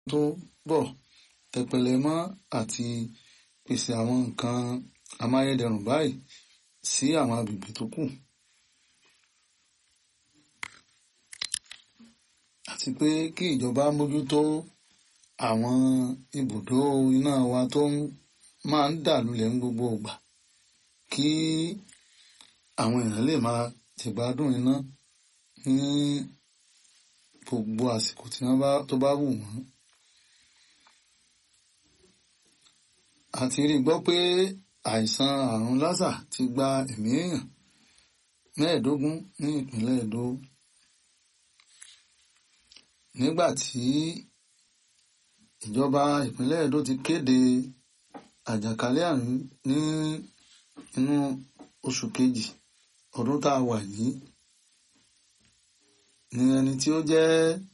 tó bọ̀ tẹpẹlẹ mọ́ àti pèsè àwọn nǹkan amáyédẹrùn báyìí sí àwọn agbègbè tó kù. àti pé kí ìjọba mójútó àwọn ibùdó iná wa tó máa ń dà lulẹ̀ ní gbogbo ìgbà kí àwọn èèyàn lè máa jẹ̀gbádùn iná ní gbogbo àsìkò tí wọ́n bá tó bá wù wọ́n. a ti rí gbọ́ pé àìsàn àrùn lásà ti gba ẹ̀mí èèyàn mẹ́ẹ̀ẹ́dógún ní ìpínlẹ̀ Èdó nígbà tí ìjọba ìpínlẹ̀ Èdó ti kéde àjàkálẹ̀ àrùn ní inú oṣù kejì ọdún tá a wà yìí ní ẹni tí ó jẹ́